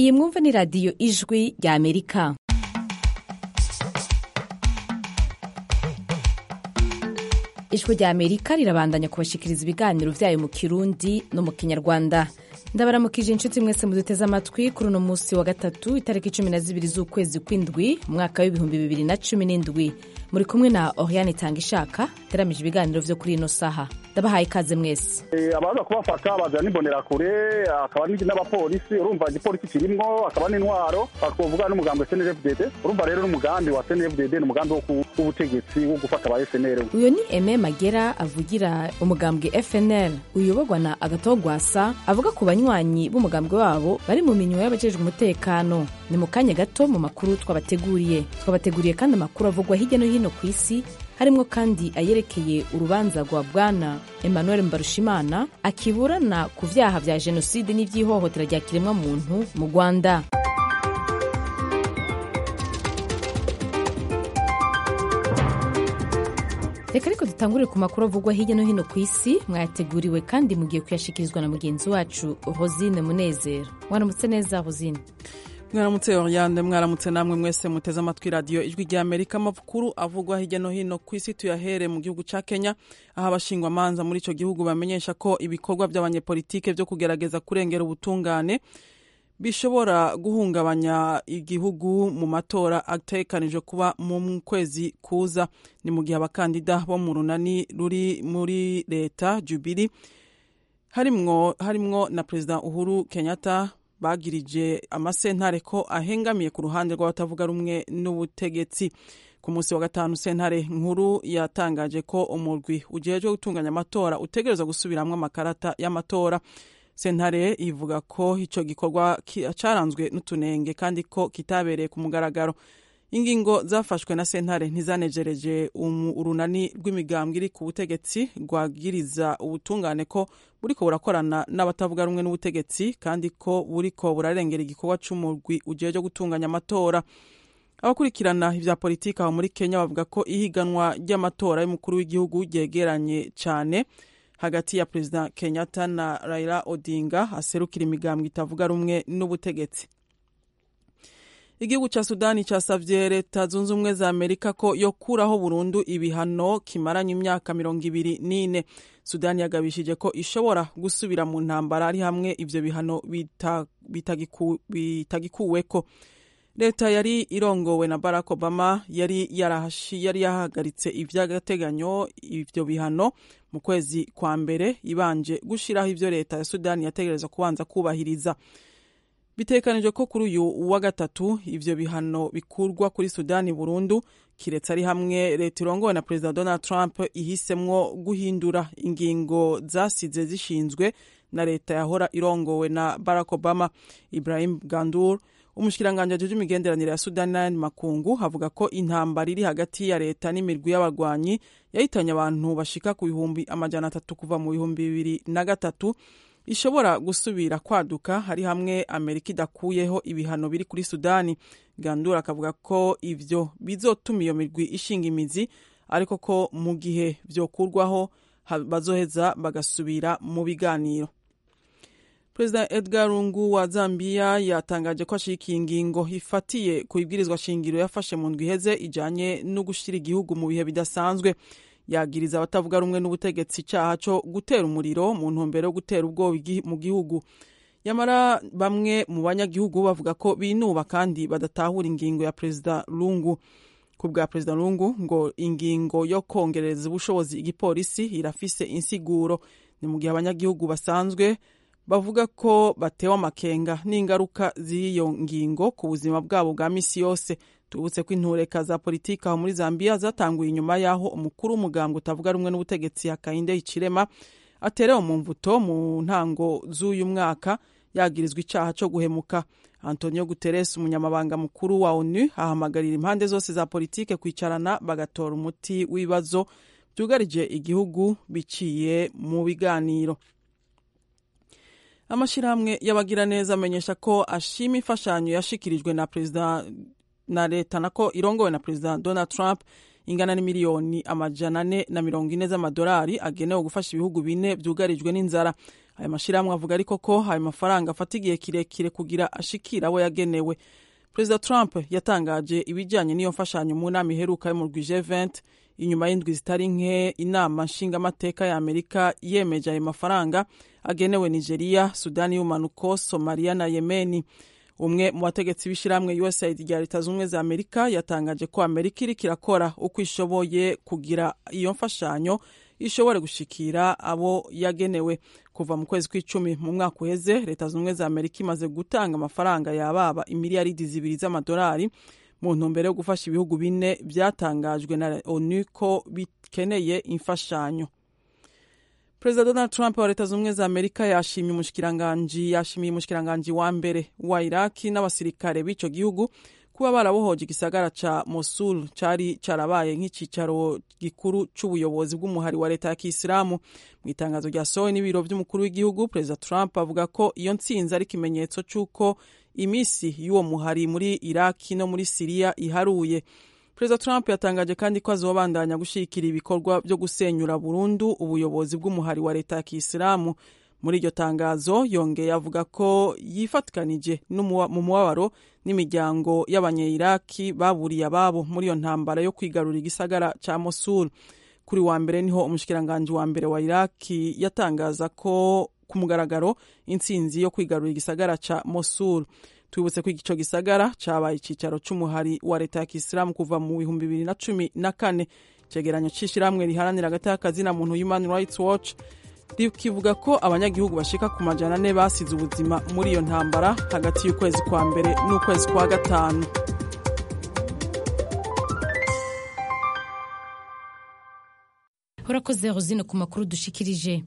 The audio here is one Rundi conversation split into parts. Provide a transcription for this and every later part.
iyi mwumva ni radiyo ijwi rya amerika ijwi rya amerika rirabandanya kubashikiriza ibiganiro vyayo mu kirundi no mu kinyarwanda ndabaramukije inshuti mwese muduteze amatwi kuri uno munsi wa gatatu itariki cumi na zibiri z'ukwezi kw'indwi umwaka w'ibihumbi bibiri na cumi n'indwi muri kumwe na oriane itanga ishaka teramije ibiganiro vyo kuri ino saha ndabahaye ikaze mwese abaza kubafata baza n'imbonerakure akaba n'abapolisi urumva igipolisi kirimwo akaba n'intwaro twavuga n'umugambi wa snfdd urumva rero n'umugambi wa snfdd ni umugambi w'ubutegetsi wo gufata aba snr uyu ni eme magera avugira umugambwe fnl uyoborwa na agatogwasa avuga ku banywanyi b'umugambwe wabo bari mu minyo y'abajejwe umutekano ni mu kanya gato mu makuru twabateguriye twabateguriye kandi amakuru avugwa hirya no hino ku isi harimwo kandi ayerekeye urubanza rwa bwana emmanuel mbarushimana akiburana ku vyaha vya jenoside n'ivy'ihohotera rya kiremwamuntu mu rwanda reka ariko dutangurire ku makuru avugwa hirya no hino ku isi mwayateguriwe kandi mugiye kuyashikirizwa na mugenzi wacu rosine munezero mwaramutse neza rosine mwaramutse oriane mwaramutse namwe mwese muteze amatwi radiyo ijwi rya amerika amakuru avugwa hirya no hino ku isi tuyahere mu gihugu ca kenya aho abashingwamanza muri ico gihugu bamenyesha ko ibikorwa vy'abanyepolitike vyo kugerageza kurengera ubutungane bishobora guhungabanya igihugu mu matora ategekanijwe kuba mu kwezi kuza ni mu gihe abakandida bo mu runani ruri muri leta jubiri harimwo, harimwo na perezida uhuru kenyatta bagirije amasentare ko ahengamiye ku ruhande rw'abatavuga rumwe n'ubutegetsi ku munsi wa gatanu sentare nkuru yatangaje ko umurwi ujejwe gutunganya amatora utegereza gusubiramwo amakarata y'amatora sentare ivuga ko ico gikorwa caranzwe n'utunenge kandi ko kitabereye ku mugaragaro ingingo zafashwe na sentare ntizanejereje urunani rw'imigambwe iri ku butegetsi rwagiriza ubutungane ko buriko burakorana n'abatavuga rumwe n'ubutegetsi kandi ko buriko burarengera igikorwa c'umurwi ujeje gutunganya amatora abakurikirana ivya politiki aho muri kenya bavuga ko ihiganwa ry'amatora y'umukuru w'igihugu ryegeranye cane hagati ya perezida kenyatta na raila odinga aserukira imigambwe itavuga rumwe n'ubutegetsi igihugu ca sudani casavye leta zunze ubumwe za amerika ko yokuraho burundu ibihano kimaranye imyaka mirongo ibiri n'ine sudani yagabishije ko ishobora gusubira mu ntambara ari hamwe ivyo bihano bitagikuweko leta yari irongowe na barack obama yari yarahashi yari yahagaritse ivy'agateganyo ivyo bihano mu kwezi kwa mbere ibanje gushiraho ivyo leta ya sudani yategerezwa kubanza kubahiriza bitekanijwe ko kuri uyu wa gatatu ivyo bihano bikurwa kuri sudani burundu kiretse ari hamwe leta irongowe na perezida donald trump ihisemwo guhindura ingingo zasize zishinzwe na leta yahora irongowe na barack obama ibrahim gandur umushikiranganji ajejwe imigenderanire ya sudani n'ayandi makungu avuga ko intambara iri hagati ya leta n'imirwi y'abagwanyi yahitanye abantu bashika ku bihumbi amajana atatu kuva mu bihumbi bibiri na gatatu ishobora gusubira kwaduka hari hamwe amerika idakuyeho ibihano biri kuri sudani gandura akavuga ko ivyo bizotuma iyo mirwi ishinga imizi ariko ko mu gihe vyokurwaho bazoheza bagasubira mu biganiro perezida edgar lungu wa zambia yatangaje ko ashigikiye ingingo ifatiye ku ibwirizwa shingiro yafashe mu ndwi iheze ijanye no gushira igihugu mu bihe bidasanzwe yagiriza abatavuga rumwe n'ubutegetsi icyaha cyo gutera umuriro mu ntumbero yo gutera ubwoba mu gihugu nyamara bamwe mu banyagihugu bavuga ko binuba kandi badatahura ingingo ya perezida lungu ku bwa perezida lungu ngo ingingo yo kongereza ubushobozi igipolisi irafise insiguro ni mu gihe abanyagihugu basanzwe bavuga ko batewe amakenga n'ingaruka z'iyo ngingo ku buzima bwabo bwa misi yose tubutse ko intureka za politiki aho muri zambia zatanguye inyuma y'aho umukuru w'umugambwe utavuga rumwe n'ubutegetsi hakayinde ikirema aterewe mu mvuto mu ntango z'uyu mwaka yagirizwa icyaha cyo guhemuka antonio guterres umunyamabanga mukuru wa onu ahamagarira impande zose za politike kwicarana bagatora umuti w'ibibazo byugarije igihugu biciye mu biganiro amashyirahamwe y'abagiraneza amenyesha ko ashima imfashanyo yashikirijwe na perezida na leta nako irongowe na perezida donald trump ingana n'imiliyoni amajana ane na mirongo ine z'amadolari agenewe gufasha ibihugu bine byugarijwe n'inzara aya mashyirahamwe avuga ariko ko ayo mafaranga afata igihe kirekire kugira ashikira abo yagenewe perezida trump yatangaje ibijyanye n'iyo mfashanyo mu nama iheruka yo mu rwije 20 inyuma y'indwi zitari nke inama nshingamateka ya amerika yemeje ayo mafaranga agenewe nigeria sudani y'umanuko somaliya na yemeni umwe mu bategetsi b'ishyirahamwe usaid rya leta z'ubumwe za amerika yatangaje ko amerika iriko irakora uko ishoboye kugira iyo mfashanyo ishobore gushikira abo yagenewe kuva mu kwezi kw'icumi mu mwaka uheze leta z'ubumwe za amerika imaze gutanga amafaranga yababa imiliyaridi zibiri z'amadolari mu ntumbero yo gufasha ibihugu bine byatangajwe na onu ko bikeneye imfashanyo perezida donald trump wa leta z'ubumwe za amerika yashimiye umushikiranganji yashimiye umushikiranganji wa mbere wa iraki n'abasirikare b'ico gihugu kuba barabohoje igisagara ca mosul cari carabaye nk'icicaro gikuru c'ubuyobozi bw'umuhari wa leta ya kisilamu mu itangazo ryasohowe n'ibiro vy'umukuru w'igihugu perezida trump avuga ko iyo ntsinzi ari ikimenyetso c'uko imisi y'uwo muhari muri iraki no muri siriya iharuye perezida trump yatangaje kandi ko azobandanya gushyigikira ibikorwa byo gusenyura burundu ubuyobozi bw'umuhari wa leta ya kisilamu muri iryo tangazo yongeye avuga ko yifatikanije mu mubabaro n'imiryango y'abanyeyiraki baburiye ababo muri iyo ntambara yo kwigarura igisagara ca mosul kuri wa mbere niho umushikiranganji wa mbere wa iraki yatangaza ko ku mugaragaro intsinzi yo kwigarura igisagara ca mosul twibutse ko ico gisagara cabaye icicaro c'umuhari wa leta ya kisilamu kuva mu bihumbi bibiri na cumi na kane icegeranyo c'ishirahamwe riharanira hagati y'akazi na muntu human rights watch rikivuga ko abanyagihugu bashika ku majana ane basize ubuzima muri iyo ntambara hagati y'ukwezi kwa mbere n'ukwezi kwa gatanu urakoze rosine ku makuru dushikirije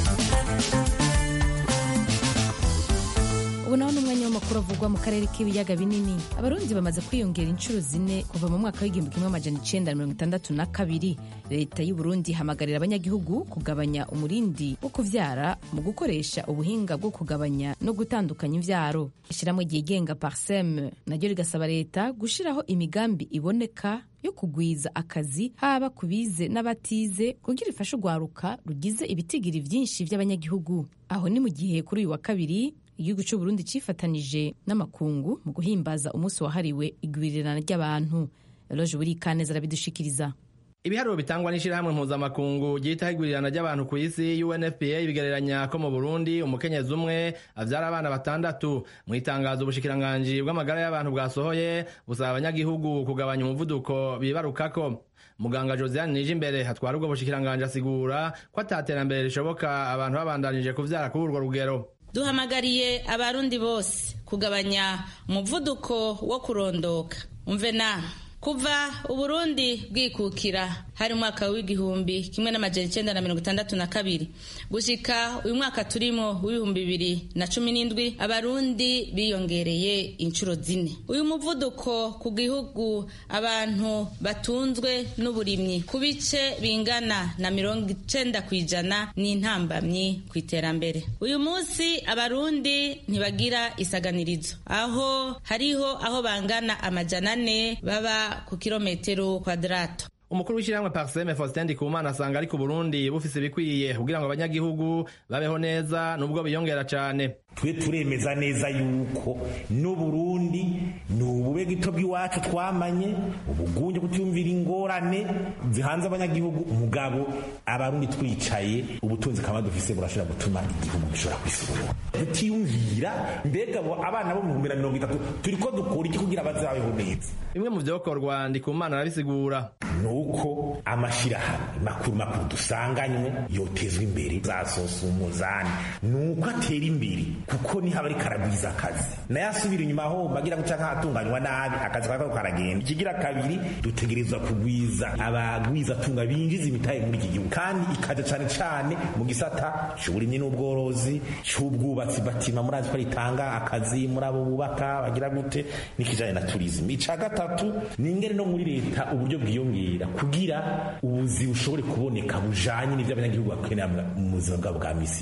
ubu naho ni umwanya w'amakuru avugwa mu karere k'ibiyaga binini abarundi bamaze kwiyongera inshuro zine kuva mu mwaka w'igihumbi kimwe amajana icenda na mirongo itandatu na kabiri leta y'u burundi ihamagarira abanyagihugu kugabanya umurindi wo kuvyara mu gukoresha ubuhinga bwo kugabanya no gutandukanya imvyaro ishyirahamwe ryigenga parsem naryo rigasaba leta gushiraho imigambi iboneka yo kugwiza akazi haba ku bize n'abatize kugira ifashe urwaruka rugize ibitigiri vyinshi vy'abanyagihugu aho ni mu gihe kuri uyu wa kabiri igihugu cy'u Burundi cifatanije n'amakungu mu guhimbaza umunsi wahariwe igwirirana ry'abantu eloge burikaneza arabidushikiriza ibiharuro bitangwa n'ishirahamwe mpuzamakungu ryitaho igwirirana ry'abantu ku isi UNFPA bigereranya ko mu Burundi umukenyezi umwe avyara abana batandatu mu itangazo ubushikiranganji bw'amagara y'abantu bwasohoye busaba abanyagihugu kugabanya umuvuduko bibarukako muganga josiane nije imbere hatwara ubwo bushikiranganji asigura ko ataterambere rishoboka abantu babandanije kuvyara kuri urwo rugero duhamagariye abarundi bose kugabanya umuvuduko wo kurondoka umve na kuva uburundi bwikukira hari umwaka w'igihumbi kimwe n'amajana icenda na mirongo itandatu na kabiri gushika uyu mwaka turimo w'ibihumbi bibiri na cumi n'indwi abarundi biyongereye inshuro zine uyu muvuduko ku gihugu abantu batunzwe n'uburimyi ku bice bingana na mirongo icenda ku ijana n'intambamyi ku iterambere uyu munsi abarundi ntibagira isaganirizo aho hariho aho bangana amajana ane baba ku kilometero kwadrato umukuru w'ishyirahamwe parseme faustin ndikumana asanga ariko uburundi bufise ibikwiye kugira ngo abanyagihugu babeho neza nubwo biyongera cane twe turemeza neza yuko n'uburundi ni ubube gito bw'iwacu twamanye ubugunge kutiyumvira ingorane zihanze abanyagihugu umugabo abarundi twicaye ubutunzi kaba dufise burashobora gutuma igihugu gishobora kwisubura tutiyumvira mbega abo abana bo mu bihumbi na mirongo itatu turiko dukora iki kugira bazabeho neza bimwe mu vyokorwa ndikumana arabisigura nuko amashirahamwe makuru makuru dusanganywe yotezwa imbere zasosa umuzani nuko atera imbere kuko niho aba ariko aragwiza akazi nayo asubira inyuma aho bagira guca nk'ahatunganywa nabi akazi kakako karagenda ikigira kabiri dutegerezwa kugwiza abagwiza tunga binjiza imitahe muri iki gihugu kandi ikaja cane cane mu gisata c'uburimyi n'ubworozi c'ubwubatsi batima murazi ko ritanga akazi muri abo bubaka bagira gute n'ikijanye na turisme ica gatatu ni ingene no muri leta uburyo bwiyongera kugira ubuzi bushobore kuboneka bujanye n'ivyo abanyagihugu bakenera mu buzima bwabo bwa misi yose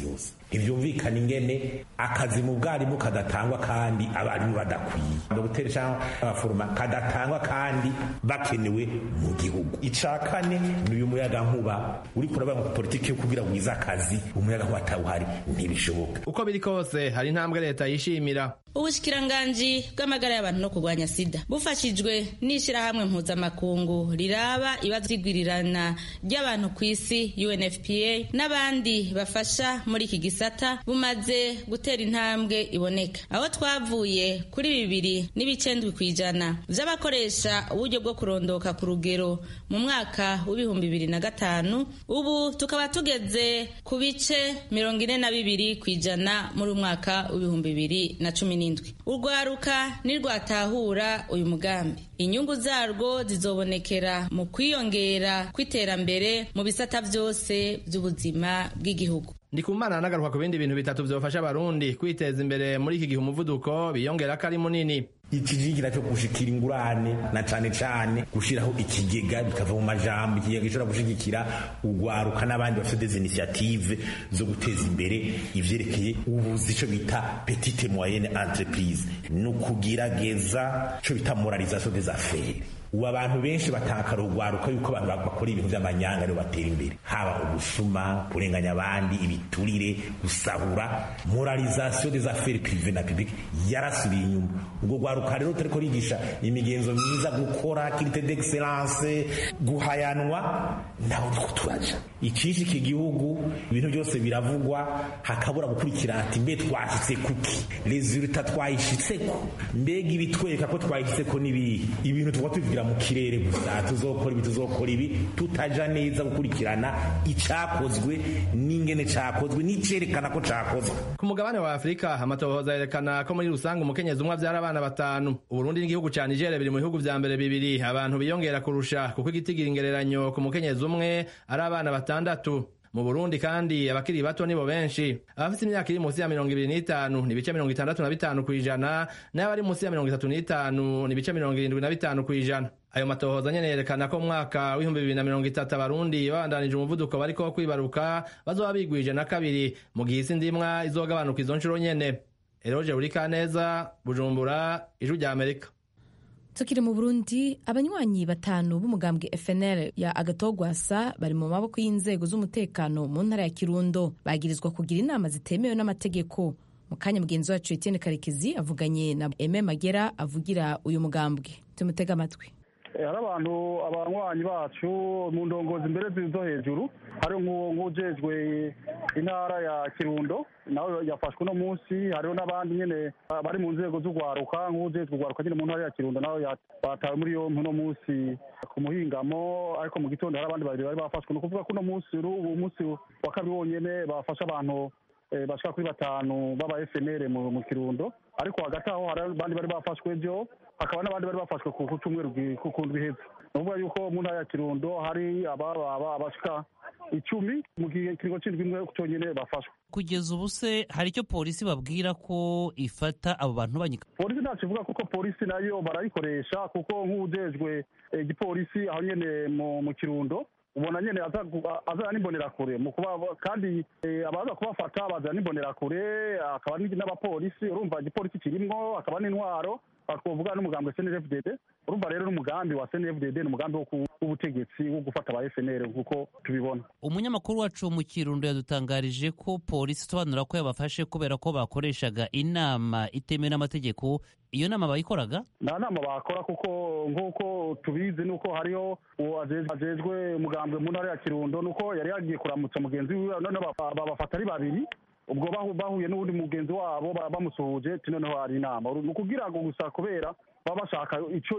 ntibyumvikana ingene akazi mu bwarimu kadatangwa kandi abarimu badakwiye dogiteri cyangwa abaforoma kadatangwa kandi bakenewe mu gihugu icya kane ni uyu muyaga nkuba uri kuraba ngo politiki yo kugira wiza akazi umuyaga nkuba atawuhari ntibishoboka uko biri kose hari intambwe leta yishimira ubushikiranganji bw'amagara y'abantu no kurwanya sida bufashijwe n'ishyirahamwe mpuzamakungu riraba ibibazo by'igwirirana ry'abantu ku isi unfpa n'abandi bafasha muri iki gisata bumaze gutera intambwe iboneka aho twavuye kuri bibiri n'ibicendwi ku ijana by'abakoresha uburyo bwo kurondoka ku rugero mu mwaka w'ibihumbi bibiri na gatanu ubu tukaba tugeze ku bice mirongo ine na bibiri ku ijana muri umwaka w'ibihumbi bibiri na cumi n'indwi urwaruka nirwatahura uyu mugambi inyungu zarwo zizobonekera mu kwiyongera kw'iterambere mu bisata byose by'ubuzima bw'igihugu ndikumana anagaruka ku bindi bintu bitatu byofasha abarundi kwiteza imbere muri iki gihe umuvuduko biyongera ko ari munini ikijigira cyo gushikira ingurane na cane cane gushiraho ikigega bikava mu majambo ikigega gishobora gushigikira ugwaruka n'abandi bafite des initiative zo guteza imbere ivyerekeye ubuzi ico bita petite moyenne entreprise ni ukugerageza ico bita moralisation des affaires ubu abantu benshi batakara urwaruka yuko abantu bakora ibintu by'amanyanga aribo batera imbere haba ubusuma kurenganya abandi ibiturire gusahura moralisation des affaires privées na publique yarasubiye inyuma ubwo rwaruka rero turiko rigisha imigenzo myiza gukora qualité d'excellence guhayanwa naho niko turaja ikishi iki gihugu ibintu byose biravugwa hakabura gukurikira ati mbe twashitse kuki resultat twayishitseko mbega ibitwereka ko twayishitseko n'ibihe ibintu tuba tubigira mu kirere gusa tuzokora ibi tuzokora ibi tutaja neza gukurikirana icakozwe n'ingene cakozwe n'icerekana ko cakozwe ku mugabane wa afurika amatohoza yerekana ko muri rusange umukenyezi umwe avyara abana batanu uburundi n'igihugu ca nigeria biri mu bihugu vya mbere bibiri abantu biyongera kurusha kuko igitigira ingereranyo ku mukenyezi umwe ari abana batandatu mu burundi kandi abakiri bato nibo benshi abafite imyaka iri munsi ya mirongo ibiri n'itanu ni ibice mirongo itandatu na bitanu ku ijana n'abari munsi ya mirongo itatu n'itanu ni ibice mirongo irindwi na bitanu ku ijana ayo matohoza nyene yerekana ko mu mwaka w'ibihumbi bibiri na mirongo itatu abarundi babandanije umuvuduko bariko wo kwibaruka bazoba bigwije na kabiri mu gihe isi ndimwa izogabanuka izo nshuro nyene eroje burikaneza bujumbura ijwi rya amerika tukiri mu burundi abanywanyi batanu b'umugambwe fnl ya agatogwasa bari mu maboko y'inzego z'umutekano mu ntara ya kirundo bagirizwa kugira inama zitemewe n'amategeko mu kanya mugenzi wacu etienne karekezi avuganye na eme magera avugira uyu mugambwe tumutega amatwi hari abantu abanywanyi bacu mu ndongozi mbere zo hejuru hari nk'ujejwe intara ya kirundo nawe yafashwe uno munsi hariho n'abandi nyine bari mu nzego z'urwaruka nk'ujejwe urwaruka nyine mu ntara ya kirundo nawe batawe muri yompi uno munsi ku muhingamo ariko mu gitondo hari abandi babiri bari bafashwe ni ukuvuga ko uno munsi uwo munsi wa kabiri wonyine bafashe abantu bashika kuri batanu b'aba FNL mu kirundo ariko hagati aho hari abandi bari bafashwe byo hakaba n'abandi bari bafashwe ku cyumweru ku ndwi iheze ni ukuvuga yuko mu ntara ya kirundo hari ababa abashika icumi mu gihe kiringo c'indwi imwe cyonyine bafashwe kugeza ubu se hari icyo polisi babwira ko ifata abo bantu banyika polisi ntacyo ivuga kuko polisi nayo barayikoresha kuko nk'ujejwe igipolisi aho nyene mu kirundo ubona nyene azana n'imbonerakure mu kuba kandi abaza kubafata bazana n'imbonerakure akaba n'abapolisi urumva igipolisi kirimwo akaba n'intwaro twovuga n'umugambi wa snfdd urumva rero n'umugambi wa snfdd ni umugambi w'ubutegetsi wo gufata aba fnr nk'uko tubibona umunyamakuru wacu mu kirundo yadutangarije ko polisi isobanura ko yabafashe kubera ko bakoreshaga inama itemewe n'amategeko iyo nama bayikoraga nta nama bakora kuko nk'uko tubizi nuko hariho uwo ajejwe umugambwe mu ntara ya kirundo nuko yari yagiye kuramutsa mugenzi wiwe noneho babafata ari babiri ubwo bahuye n'uwundi mugenzi wabo bamusuhuje noneho hari inama ni ukugira ngo gusa kubera baba bashaka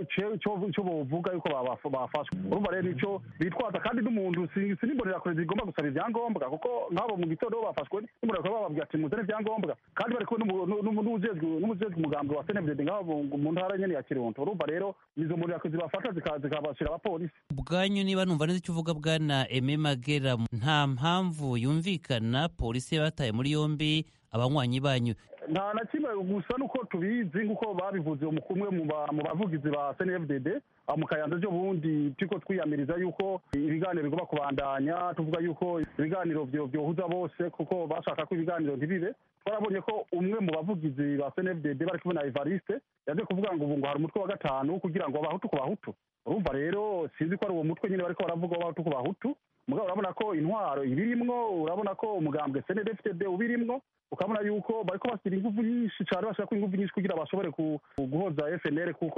icyo bovuga yuko bafashwe urumva rero nicyo bitwaza kandi n'umuntu si n'imbonerakure zigomba gusaba ibyangombwa kuko nk'abo mu gitondo bafashwe n'imbonerakure bababwira ati muzane ibyangombwa kandi bari kumwe n'umujejwe umugambi wa snfdd nk'abo mu ntara nyene ya kirundo urumva rero izo mbonerakure zibafata zikabashira abapolisi ubwanyu niba numva neza icyo uvuga bwana eme magera nta mpamvu yumvikana polisi yabataye muri yombi abanywanyi banyu nta na kimwe gusa nuko tubizi nk'uko babivuze umwe mu bavugizi ba snfdd mu kayanza ejo bundi turiko twiyamiriza yuko ibiganiro bigomba kubandanya tuvuga yuko ibiganiro vyohuza bose kuko bashaka ko ibiganiro ntibibe twarabonye ko umwe mu bavugizi ba snfdd bari kumwe na evariste yaje kuvuga ngo ubu ngo hari umutwe wa gatanu kugira ngo abahutu ku bahutu urumva rero sinzi ko ari uwo mutwe nyine bariko baravuga w'abahutu ku bahutu mugabo urabona ko intwaro ibirimwo urabona ko umugambwe snfdd ubirimwo ukabona yuko bariko bashyira ingufu nyinshi cyane bashaka ingufu nyinshi kugira bashobore guhoza fnr kuko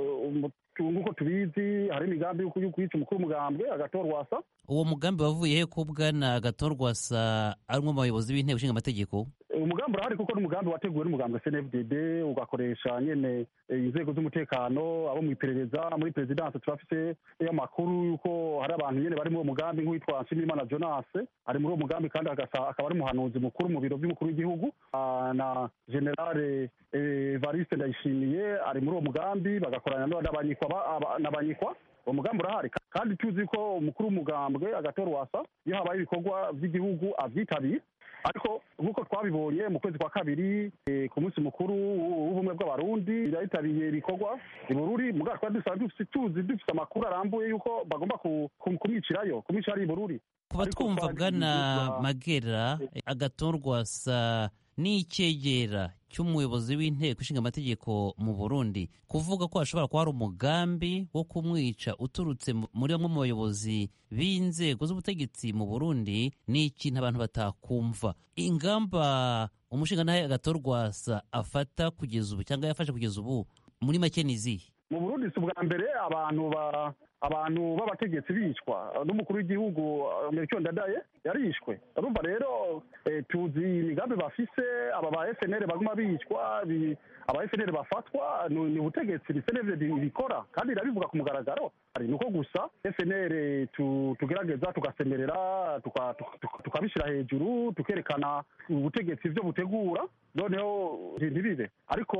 nk'uko tubizi hari imigambi yo kwica umukuru w'umugambwe agatorwasa uwo mugambi wavuye he ko bwana agatorwasa ari umwe mu bayobozi b'inteko ishinga amategeko umugambi urahari kuko n'umugambi wateguwe n'umugambi wa snfdd ugakoresha nyene inzego z'umutekano abo mu iperereza muri perezidansi turafise y'amakuru yuko hari abantu nyene bari muri uwo mugambi nk'uwitwa nshimiyimana jonas ari muri uwo mugambi kandi akaba ari umuhanuzi mukuru mu biro by'umukuru w'igihugu na generale evariste ndayishimiye ari muri uwo mugambi bagakorana n'abanyikwa uwo mugambi urahari kandi tuzi ko umukuru w'umugambwe agatorwasa iyo habaye ibikorwa by'igihugu avyitabira ariko nk'uko twabibonye mu kwezi kwa kabiri ku munsi mukuru w'ubumwe bw'abarundi birayitabiriye ibikorwa ibururi mugabo twari dusanzwe tuzi dufite amakuru arambuye yuko bagomba kumwicirayo kumwicira ari ibururi kuba twumva bwana magera agatorwasa n'icyegera cy'umuyobozi w'inteko ishinga amategeko mu burundi kuvuga ko hashobora kuba hari umugambi wo kumwica uturutse muri bamwe mu bayobozi b'inzego z'ubutegetsi mu burundi ni ikintu abantu batakumva ingamba umushingantahe agatorwasa afata kugeza ubu cyangwa yafashe kugeza ubu muri make ni izihe mu burundi si ubwa mbere abantu ba abantu b'abategetsi bicwa n'umukuru w'igihugu melchior ndadaye yarishwe urumva rero tuzi imigambi bafise aba ba fnr baguma bicwa aba fnr bafatwa ni ubutegetsi ni fnr bikora kandi irabivuga ku mugaragaro ni uko gusa fnr tugerageza tugasemerera tukabishyira hejuru tukerekana ubutegetsi ibyo butegura noneho ntibibe ariko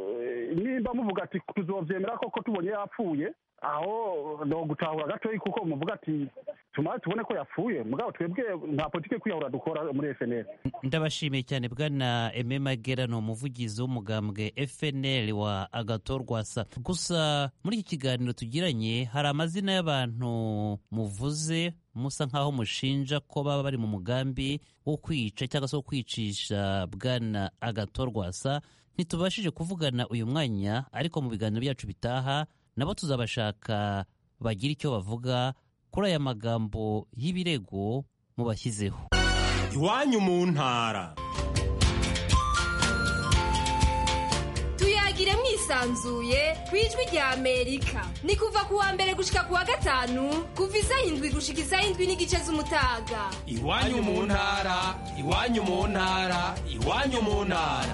nimba muvuga ati tuzobyemera koko tubonye yapfuye aho no gutahura gatoyi kuko muvuga ati tumara tubone ko yapfuye mugabo twebwe nta politiki yo kwiyahura dukora muri FNL ndabashimiye cyane bwana Aime Magera ni umuvugizi w'umugambwe FNL wa Agatorwasa gusa muri iki kiganiro tugiranye hari amazina y'abantu muvuze musa nk'aho mushinja ko baba bari mu mugambi wo kwica cyangwa se wo kwicisha bwana Agatorwasa ntitubashije kuvugana uyu mwanya ariko mu biganiro byacu bitaha nabo tuzabashaka bagira icyo bavuga kuri aya magambo y'ibirego mubashyizeho iwanyu mu ntara tuyagire mwisanzuye ku ijwi rya amerika ni kuva ku wa mbere gushika ku wa gatanu kuva isaha indwi gushika isaha indwi n'igice z'umutaga iwanyu mu ntara iwanyu mu ntara iwanyu mu ntara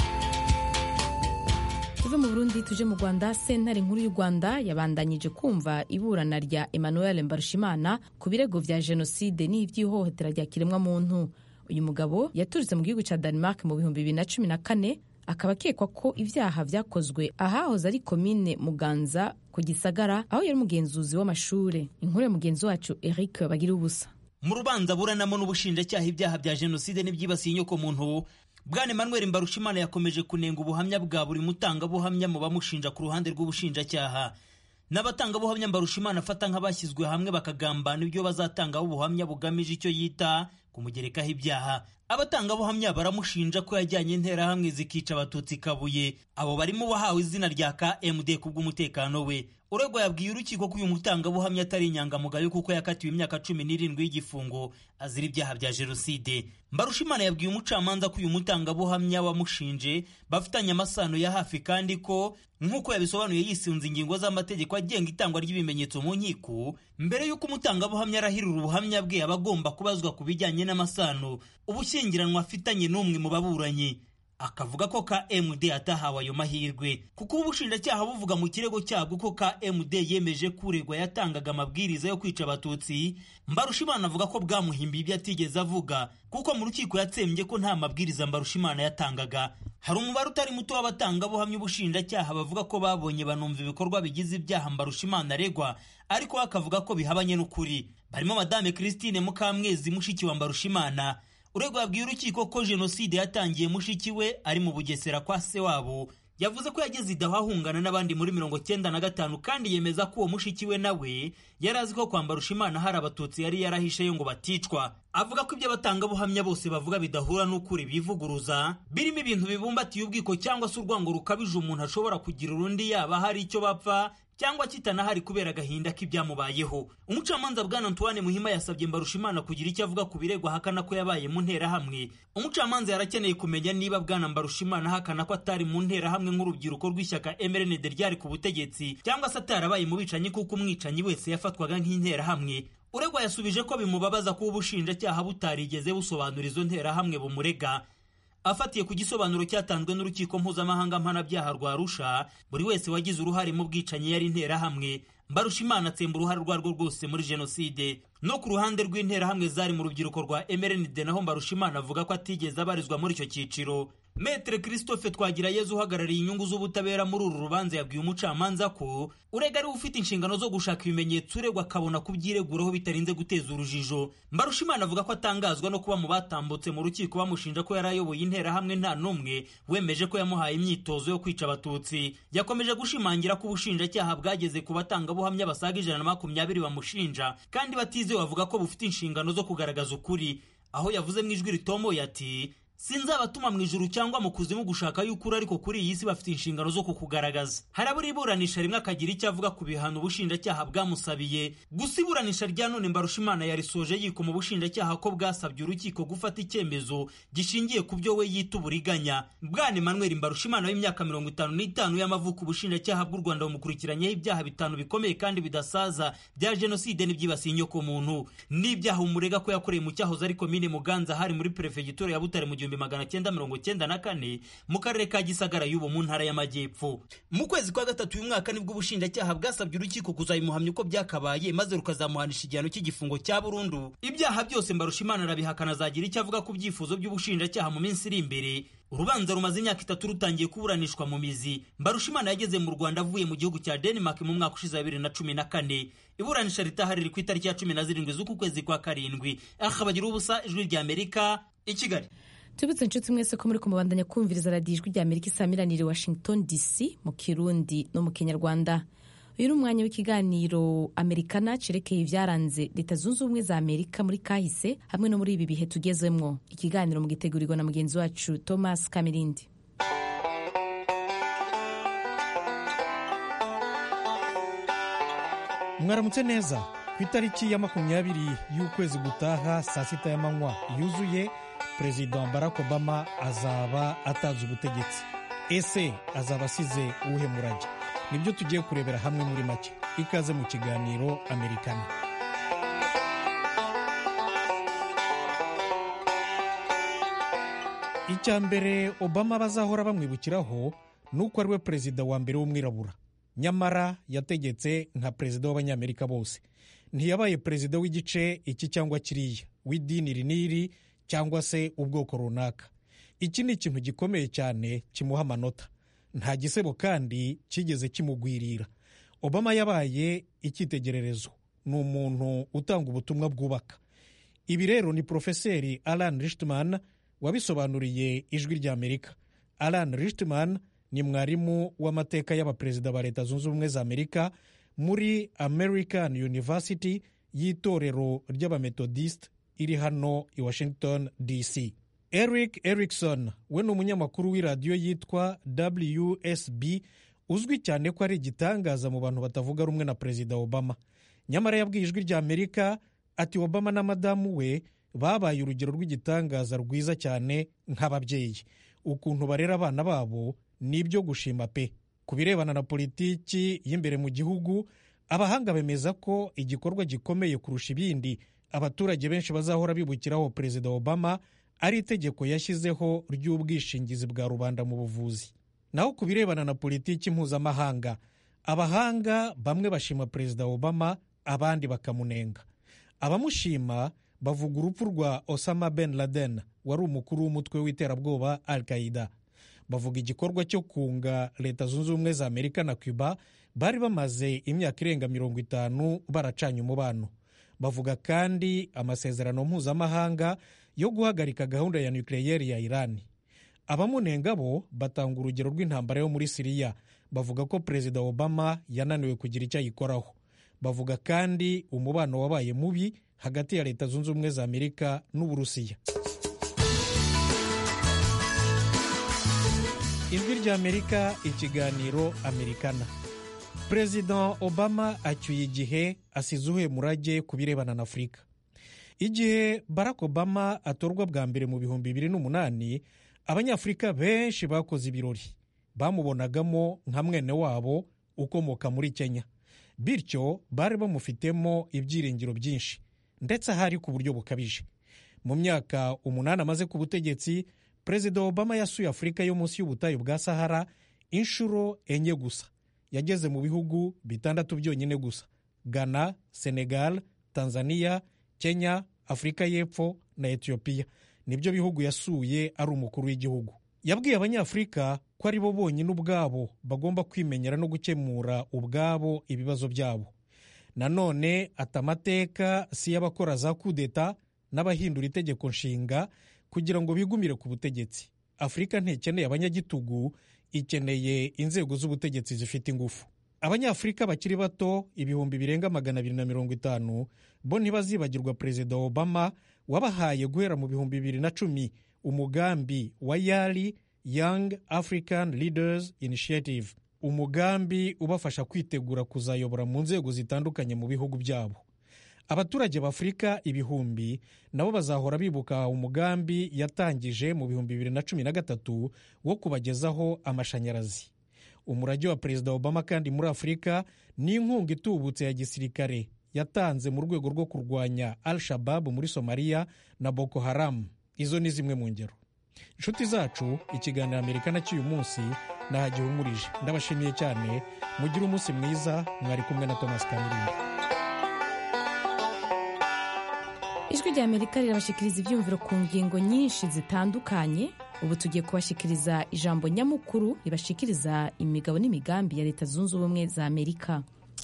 tuve mu burundi tuje mu rwanda sentare nkuru y'u rwanda yabandanyije kumva iburana rya emmanuel mbarushimana ku birego vya jenoside n'ivy'ihohotera rya kiremwamuntu uyu mugabo yaturutse mu gihugu ca denmark mu bihumbi bibiri na cumi na kane akaba akekwa ko ibyaha vyakozwe ahahoze ari komine muganza ku gisagara aho yari umugenzuzi w'amashure inkuru ya mugenzi wacu eric bagira ubusa mu rubanza buranamo n'ubushinjacyaha ibyaha bya jenoside n'ibyibasiye inyokomuntu bwana emmanuel mbarushimana yakomeje kunenga ubuhamya bwa buri mutangabuhamya mu bamushinja ku ruhande rw'ubushinjacyaha n'abatangabuhamya mbarushimana afata nk'abashyizwe hamwe bakagambana ibyo bazatangaho ubuhamya bugamije icyo yita kumugerekaho ibyaha abatangabuhamya baramushinja ko yajyanye interahamwe zikica abatutsi kabuye abo barimo uwahawe izina rya kmd kubw'umutekano we uregwa yabwiye urukiko ko uyu mutangabuhamya atari inyangamugayo kuko yakatiwe imyaka cumi n'irindwi y'igifungo azira ibyaha bya jenoside mbarushimana yabwiye umucamanza ko uyu mutangabuhamya wamushinje bafitanye amasano ya hafi kandi ko nk'uko yabisobanuye yisunze ingingo z'amategeko agenga itangwa ry'ibimenyetso mu nkiko mbere y'uko umutangabuhamya arahirira ubuhamya bwe aba agomba kubazwa ku bijyanye n'amasano ubushyingiranwa afitanye n'umwe mu baburanyi akavuga ko KMD atahawe ayo mahirwe kuko ubushinjacyaha buvuga mu kirego cyabwo ko KMD yemeje kuregwa yatangaga amabwiriza yo kwica abatutsi Mbarushimana avuga ko bwamuhimbiye ibyo atigeze avuga kuko mu rukiko yatsembye ko nta mabwiriza Mbarushimana yatangaga hari umubare utari muto w'abatangabuhamya ubushinjacyaha bavuga ko babonye banumva ibikorwa bigize ibyaha Mbarushimana aregwa ariko akavuga ko bihabanye n'ukuri barimo Madame Christine Mukamwezi mushiki wa Mbarushimana uregwa yabwiye urukiko ko jenoside yatangiye mushiki we ari mu bugesera kwa se wabo yavuze ko yageze idaho ahungana n'abandi muri mirongo cyenda na gatanu kandi yemeza ko uwo mushiki we nawe yari azi ko kwambara ushimana hari abatutsi yari yarahisheyo ngo baticwa avuga ko ibyo abatangabuhamya bose bavuga bidahura n'ukuri bivuguruza birimo ibintu bibumbatiye ubwiko cyangwa se urwango rukabije umuntu ashobora kugira urundi yaba hari icyo bapfa cyangwa kitanahari kubera agahinda k'ibyamubayeho umucamanza bwana antoine muhima yasabye mbarushimana kugira icyo avuga ku birego ahakana ko yabaye mu nterahamwe umucamanza yarakeneye kumenya niba bwana mbarushimana ahakana ko atari mu nterahamwe nk'urubyiruko rw'ishyaka mrnd ryari ku butegetsi cyangwa se atarabaye mu bicanyi kuko umwicanyi wese yafatwaga nk'interahamwe uregwa yasubije ko bimubabaza kuba ubushinjacyaha butarigeze busobanura izo nterahamwe bumurega afatiye ku gisobanuro cyatanzwe n'urukiko mpuzamahanga mpanabyaha rwa Arusha buri wese wagize uruhare mu bwicanyi yari interahamwe mbarushimana atsemba uruhare urwo arirwo rwose muri jenoside no ku ruhande rw'interahamwe zari mu rubyiruko rwa mrnd naho mbarushimana avuga ko atigeze abarizwa muri icyo cyiciro metere christophe twagirayezu uhagarariye inyungu z'ubutabera muri uru rubanza yabwiye umucamanza ko urega ari ufite inshingano zo gushaka ibimenyetso uregwa akabona kubyireguraho bitarinze guteza urujijo mbarushimana avuga ko atangazwa no kuba mu batambutse mu rukiko bamushinja ko yari ayoboye interahamwe nta n'umwe wemeje ko yamuhaye imyitozo yo kwica abatutsi yakomeje gushimangira ko ubushinjacyaha bwageze ku batangabuhamya basaga ijana na makumyabiri bamushinja kandi batizewe bavuga ko bufite inshingano zo kugaragaza ukuri aho yavuze mu ijwi ritomoye ati sinzabatuma mu ijuru cyangwa mu kuzimu gushaka y'ukuri ariko kuri iyi si bafite inshingano zo kukugaragaza harabura iburanisha rimwe akagira icyo avuga ku bihano ubushinjacyaha bwamusabiye gusa iburanisha rya none mbarushimana yarisoje yikoma ubushinjacyaha ko bwasabye urukiko gufata icyemezo gishingiye ku byo we yita uburiganya bwana emmanuel mbarushimana w'imyaka mirongo itanu n'itanu y'amavuko ubushinjacyaha bw'u rwanda bumukurikiranyeho ibyaha bitanu bikomeye kandi bidasaza bya jenoside n'ibyibasiye inyokomuntu n'ibyaha umurega ko yakoreye mu cyahoze ari komine muganza hari muri perefegitura ya butare mu gihumbi magana cyenda mirongo cyenda na kane mu karere ka gisagara y'ubu mu ntara y'amajyepfo mu kwezi kwa gatatu uyu mwaka nibwo ubushinjacyaha bwasabye urukiko kuzabimuhamya uko byakabaye maze rukazamuhanisha igihano cy'igifungo cya burundu ibyaha byose mbarushimana arabihakana azagira icyo avuga ku byifuzo by'ubushinjacyaha mu minsi iri imbere urubanza rumaze imyaka itatu rutangiye kuburanishwa mu mizi mbarushimana yageze mu rwanda avuye mu gihugu cya denmark mu mwaka ushize wa bibiri na cumi na kane iburanisha ritahari riri ku itariki ya cumi na zirindwi z'uku kwezi kwa karindwi akabagira ubusa ijwi rya amerika i kigali tubitse inshuti mwese ko muri kumubandanya kumviriza radiyo ijwi rya amerika isamiranire washington dc mu kirundi no mu kinyarwanda uyu ni umwanya w'ikiganiro amerikana cerekeye ibyaranze leta zunze ubumwe za amerika muri kahise hamwe no muri ibi bihe tugezemwo ikiganiro mu gitegurirwa na mugenzi wacu thomas kamirindi mwaramutse neza ku itariki ya makumyabiri y'ukwezi gutaha saa sita y'amanywa yuzuye perezida barack obama azaba atanze ubutegetsi ese azaba asize uwuhe murage nibyo tugiye kurebera hamwe muri make ikaze mu kiganiro amerikana icya mbere obama bazahora bamwibukiraho ni uko ari we perezida wa mbere w'umwirabura nyamara yategetse nka perezida w'abanyamerika bose ntiyabaye perezida w'igice iki cyangwa kiriya w'idini riniri cyangwa se ubwoko runaka iki ni ikintu gikomeye cyane kimuha amanota nta gisebo kandi kigeze kimugwirira obama yabaye icyitegererezo ni umuntu utanga ubutumwa bwubaka ibi rero ni porofeseri alan richman wabisobanuriye ijwi rya amerika alan richman ni mwarimu w'amateka y'abaperezida ba leta zunze ubumwe za amerika muri american university y'itorero ry'abametodisite iri hano i washington dc eric erikson we ni umunyamakuru w'iradiyo yitwa wsb uzwi cyane ko ari igitangaza mu bantu batavuga rumwe na perezida obama nyamara yabwiye ijwi rya amerika ati obama na madamu we babaye urugero rw'igitangaza rwiza cyane nk'ababyeyi ukuntu barera abana babo ni ibyo gushima pe ku birebana na politiki y'imbere mu gihugu abahanga bemeza ko igikorwa gikomeye kurusha ibindi abaturage benshi bazahora bibukiraho perezida obama ari itegeko yashyizeho ry'ubwishingizi bwa rubanda mu buvuzi naho ku birebana na politiki mpuzamahanga abahanga bamwe bashima perezida obama abandi bakamunenga abamushima bavuga urupfu rwa osama ben laden wari umukuru w'umutwe w'iterabwoba al qaida bavuga igikorwa cyo kunga leta zunze ubumwe za amerika na cuba bari bamaze imyaka irenga mirongo itanu baracanye umubano bavuga kandi amasezerano mpuzamahanga yo guhagarika gahunda ya nukiliyeri ya irani abamunenga bo batanga urugero rw'intambara yo muri siriya bavuga ko perezida obama yananiwe kugira icyo ayikoraho bavuga kandi umubano wabaye mubi hagati ya leta zunze ubumwe za amerika n'uburusiya ijwi ry'amerika ikiganiro amerikana perezida obama acyuye igihe asize uhuye murage ku birebana na afurika igihe barack obama atorwa bwa mbere mu bihumbi bibiri n'umunani abanyafurika benshi bakoze ibirori bamubonagamo nka mwene wabo ukomoka muri kenya bityo bari bamufitemo ibyiringiro byinshi ndetse ahari ku buryo bukabije mu myaka umunani amaze ku butegetsi perezida obama yasuye afurika yo munsi y'ubutayu bwa sahara inshuro enye gusa yageze mu bihugu bitandatu byonyine gusa ghana senegal tanzania kenya afurika y'epfo na etiyopiya nibyo bihugu yasuye ari umukuru w'igihugu yabwiye abanyafurika ko ari bo bonyine ubwabo bagomba kwimenyera no gukemura ubwabo ibibazo byabo nanone ati amateka si y'abakora za kudeta n'abahindura itegeko nshinga kugira ngo bigumire ku butegetsi afurika ntikeneye abanyagitugu ikeneye inzego z'ubutegetsi zifite ingufu abanyafurika bakiri bato ibihumbi birenga magana abiri na mirongo itanu bo ntibazibagirwa perezida obama wabahaye guhera mu bihumbi bibiri na cumi umugambi wa yari young african leaders initiative umugambi ubafasha kwitegura kuzayobora mu nzego zitandukanye mu bihugu byabo abaturage b'afurika ibihumbi nabo bazahora bibuka umugambi yatangije mu bihumbi bibiri na cumi na gatatu wo kubagezaho amashanyarazi umurage wa perezida obama kandi muri afurika ni inkunga itubutse ya gisirikare yatanze mu rwego rwo kurwanya al shababu muri somaliya na boko haramu izo ni zimwe mu ngero inshuti zacu ikiganiro amerika cy'uyu munsi nahagihumurije ndabashimiye cyane mugire umunsi mwiza mwari kumwe na thomas kamirindi ijwi rya amerika rirabashikiriza ibyumviro ku ngingo nyinshi zitandukanye ubu tugiye kubashikiriza ijambo nyamukuru ribashikiriza imigabo n'imigambi ya leta zunze ubumwe za amerika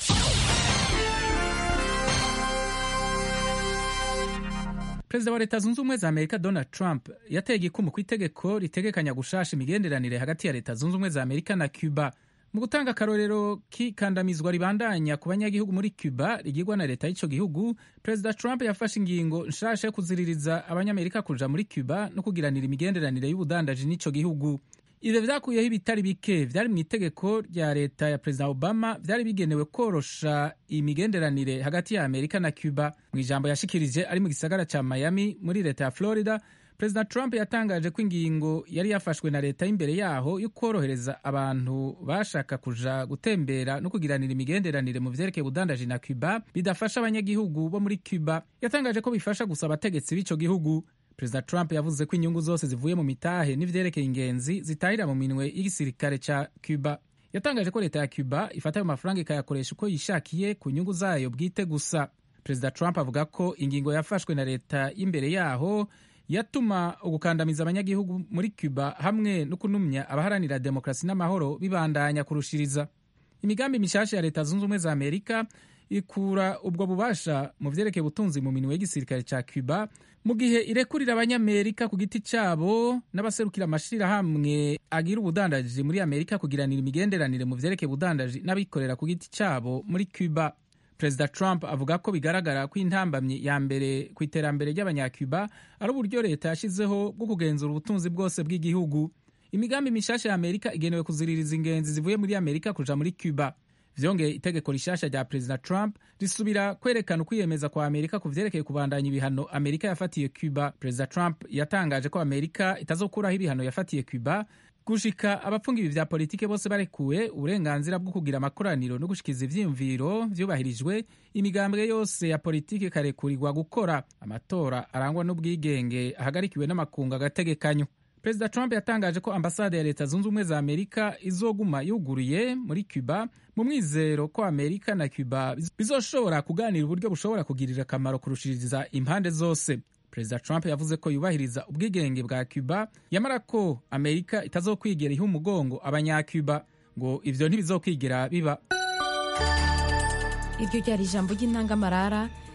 perezida wa leta zunze ubumwe za amerika donald trump yateye igikumu ku itegeko ritegekanya gushasha imigenderanire hagati ya leta zunze ubumwe za amerika na cuba mu gutanga akarorero k'ikandamizwa ribandanya ku banyagihugu muri cuba rigirwa na leta y'icyo gihugu perezida trump yafashe ingingo nshasha yo kuziririza abanyamerika kuja muri cuba no kugiranira imigenderanire y'ubudandaji n'icyo gihugu ibyo vyakuyeho ibitari bike vyari mu itegeko rya leta ya perezida obama vyari bigenewe korosha imigenderanire hagati ya amerika na cuba mu ijambo yashikirije ari mu gisagara ca miami muri leta ya florida perezida trump yatangaje ko ingingo yari yafashwe na leta y'imbere yaho yo korohereza abantu bashaka kuja gutembera no kugiranira imigenderanire mu vyerekeye ubudandaji na cuba bidafasha abanyagihugu bo muri cuba yatangaje ko bifasha gusa abategetsi b'ico gihugu perezida trump yavuze ko inyungu zose zivuye mu mitahe n'ivyerekeye ingenzi zitahira mu minwe y'igisirikare ca cuba yatangaje ko leta ya cuba ifata ayo mafaranga ikayakoresha uko yishakiye ku nyungu zayo bwite gusa perezida trump avuga ko ingingo yafashwe na leta y'imbere yaho yatuma ugukandamiza abanyagihugu muri cuba hamwe no kunumya abaharanira demokarasi n'amahoro bibandanya kurushiriza imigambi mishasha ya leta zunze ubumwe za amerika ikura ubwo bubasha mu vyerekeye ubutunzi mu minwe y'igisirikare ca cuba mu gihe irekurira abanyamerika ku giti cyabo n'abaserukira amashirahamwe agira ubudandaji muri amerika kugiranira imigenderanire mu vyerekeye ubudandaji n'abikorera ku giti cyabo muri cuba perezida trump avuga ko bigaragara ko intambamyi ya mbere ku iterambere ry'abanyacuba ari uburyo leta yashyizeho bwo kugenzura ubutunzi bwose bw'igihugu imigambi mishasha ya amerika igenewe kuziririza ingenzi zivuye muri amerika kuja muri cuba vyongeye itegeko rishasha rya perezida trump risubira kwerekana ukwiyemeza kwa amerika ku vyerekeye kubandanya ibihano amerika yafatiye cuba perezida trump yatangaje ko amerika itazokuraho ibihano yafatiye cuba gushika abapfunga ibi vya politike bose barekuwe uburenganzira bwo kugira amakoraniro no gushikiza ivyiyumviro vyubahirijwe imigambwe yose ya politike ikarekurigwa gukora amatora arangwa n'ubwigenge ahagarikiwe n'amakungu agategekanyo perezida trump yatangaje ko ambasade ya leta zunze ubumwe za amerika izoguma yuguruye muri cuba mu mwizero ko amerika na cuba bizoshobora kuganira uburyo bushobora kugirira akamaro kurushiriza impande zose perezida trump yavuze ko yubahiriza ubwigenge bwa cuba yamara ko amerika itazokwigera iha umugongo abanyacuba ngo ivyo ntibizokwigera biba iryo ryari ijambo ry'intangamarara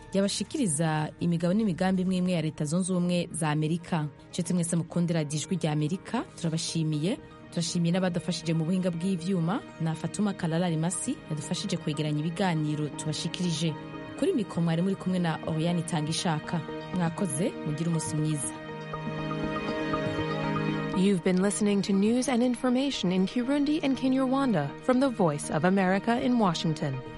yabashikiriza imigabo n'imigambi imwe imwe ya leta zunze ubumwe za amerika nshuti mwese mukundira ijwi rya amerika turabashimiye turashimiye n'abadufashije mu buhinga bw'ivyuma na fatuma kalala rimasi yadufashije kwegeranya ibiganiro tubashikirije kuri mikoro mwari muri kumwe na oriyani itanga ishaka mwakoze mugire umunsi mwiza You've been listening to news and information in Kirundi and Kinyarwanda from the Voice of America in Washington.